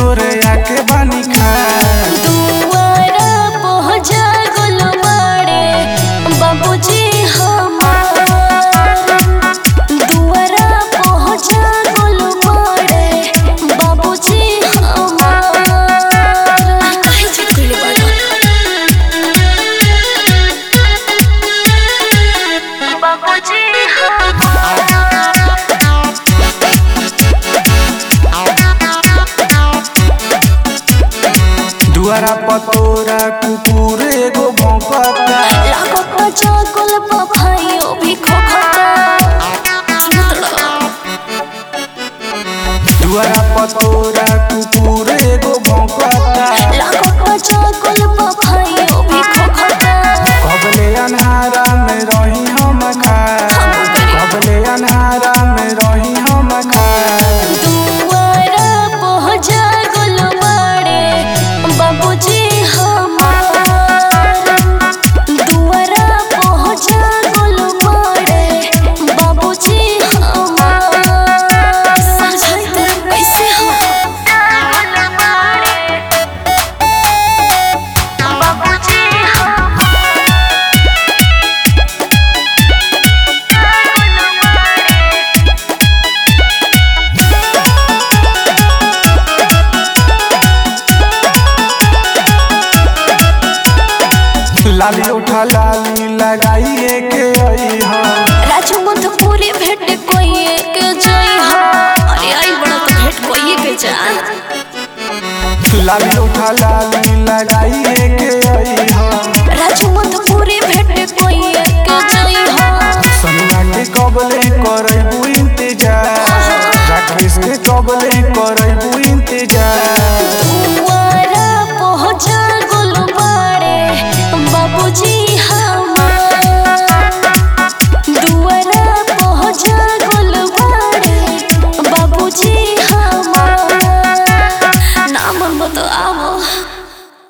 तोरे आके बानी खा दुआरा पहुँचा गुल मारे बाबूजी हमार दुआरा पहुँचा गुल मारे बाबूजी हमार काहे चुप कइले बाड़न? बाबूजी दुआरा पतोरा कुकुर एगो भौंकता लागता चाकल पफाइयो भी खोखता सुनत रहो। दुआरा पतोरा कुकुर एगो भौंकता लागता चाकल पफाइयो भी खोखता कबले अन्हारा में रही हम खा कबले अन्हारा में रही हम खा दुआरा पहुँचा गुल मारे बाबूजी हमार दुआरा पहुँचा गुल मारे बाबूजी हमार समझाई तो कैसे हो बाबूजी लाली उठा लाली लगाइए के आई हम राजू मधुपुरी भेट कोई एक जई हा अरे आई बड़ा तो भेट कोई के जा लाली उठा लाली लगाइए के आई हम राजू मधुपुरी भेट कोई एक जई हा सन्ना के कबले करबू इंतजार राकेश के कबले करबू इंतजार दुआरा पहुँचा गुलबारे बाबूजी हमार दुआरा पहुँचा गुलबारे बाबूजी हमार नाम तो आवो